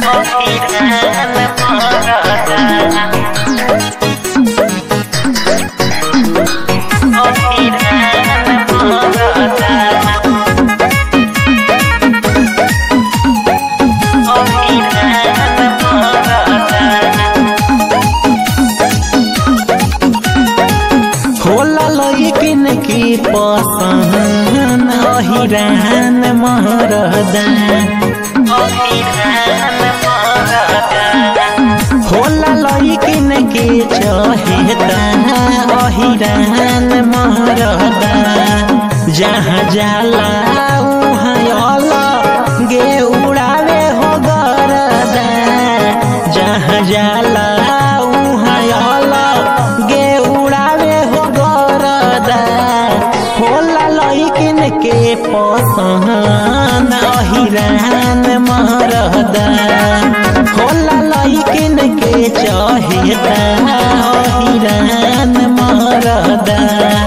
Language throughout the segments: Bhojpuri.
होला लइकिन की पसंद अहिरान महरदा होला लइकिन के चहेता अहिरान महरदा जहाँ जाला उहाँ अला गे उड़ावे हो गरदा जहाँ जाला उहाँ अला गे उड़ावे हो गरदा होला लइकिन के पसंद अहिरान महरदा होला लइकिन के चहेता अहिरान महरदा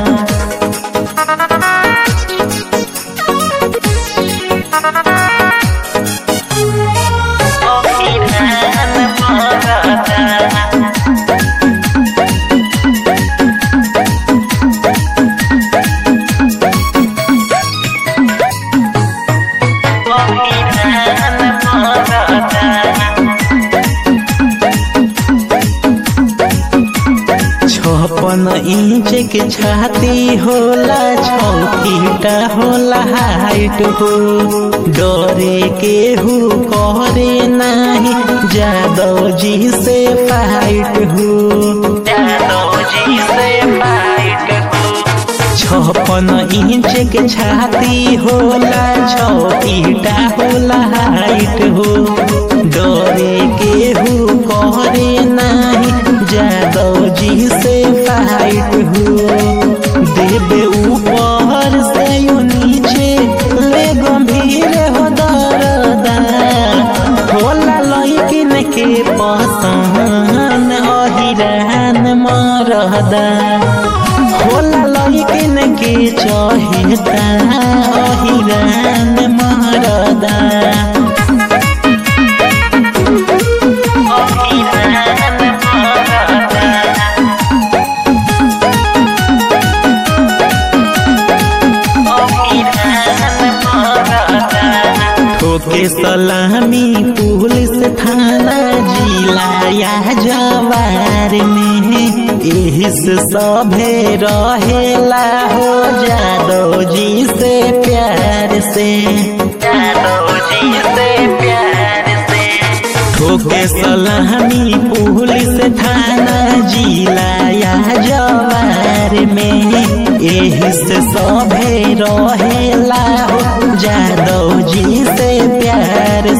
छप्पन इंच के छाती होला छौ फीटा होला हाइट हो डरे के हु करे नाही जादव जी से फाइट हो जादव जी से फाइट हो छप्पन इंच के छाती होला छौ फीटा होला हाइट हो डरे के हु करे नाही जादव जी से फाइट हो देवे ऊपर से यू नीचे ले गंभीर हो दरदा होला लइकिन के पसंद अहिरान मरदा होला लइकिन के चहेता अहिरान मरदा ठोके सलामी पुलिस थाना जिला या जवार में एही से सभे रहेला हो जादव जी से प्यार से जादव जी से प्यार से ठोके सलामी पुलिस थाना जिला या जवार में एही से सभे रहेला हो जादव जी से प्यार